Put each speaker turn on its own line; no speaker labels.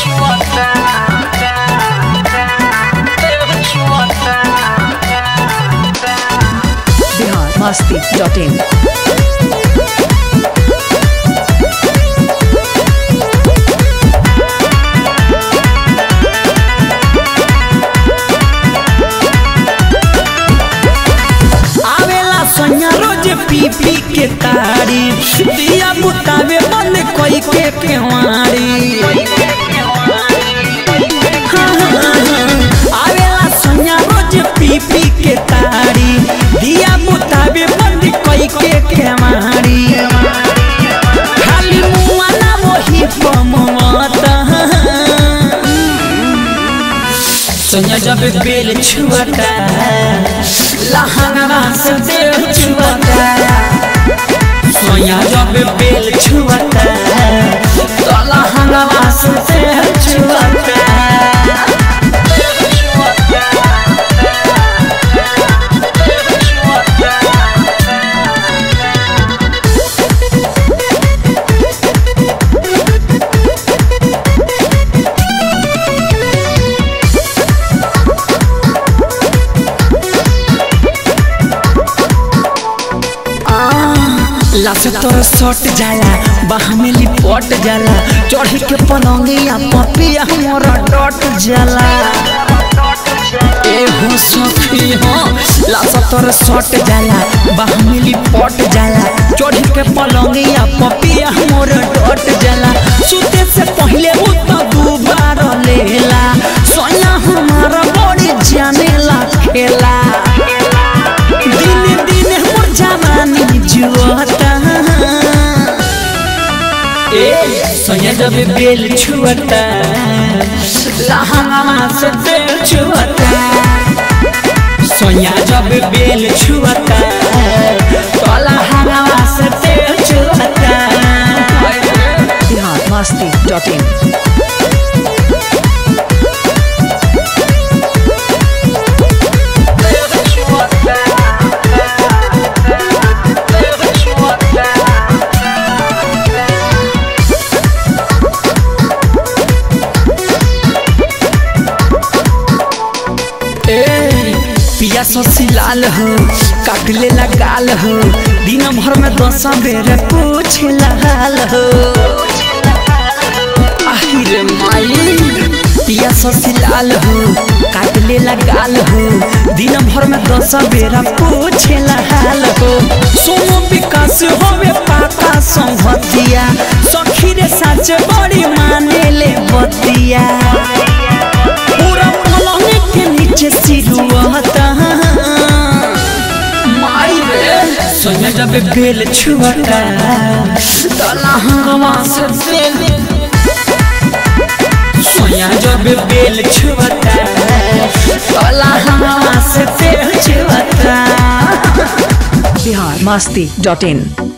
Bihar Masti dot in
आवेला सोनिया रोज पी पी के तारी दिया बुतावे बंद कोई के केवाड़ी हाँ, हाँ, हाँ। आवेला सोनिया रोज पी पी के तारी दिया बुतावे बंद कोई के केवाड़ी खाली मुआ ना वही पमवता सोनिया जब बेल छुअता लहंगा से दिल छुअता सोनिया जब बेल छुअता तो लहंगा से दिल छुअता लाश तोर सट जाला बाह में लिपट जाला चढ़ी के पलंगिया पपिया मोर डट जाला ए हो सखी हो लाश तोर सट जाला बाह में लिपट जाला चढ़ी के पलंगिया पपिया मोर डट जाला सुते से पहले उ तो दू बार लेला सोया हमारा बड़ी जानेला खेला दिन दिन मोर जवानी जुआता ए सोया जब बेल छुअता लहंगा से बेल छुअता सोया जब बेल छुअता तो लहंगा से बेल छुअता
बिहार मस्ती डॉट इन
ए पिया ससी लाल हो काट लेला गाल हो दिन भर में दस बेर पूछे हाल हो आहिरे माई पिया ससी लाल हो काट लेला गाल हो दिन भर में दस बेर पूछे हाल हो सोनो विकास होवे पाका संगतिया सखी रे साच बड़ी माने ले बतिया पूरा पलंग के नीचे सिरुआता माई रे सोनिया जब बेल छुअता तला हवा से बेल सोनिया जब बेल छुअता तला हवा से बेल छुअता
बिहार मस्ती डॉट इन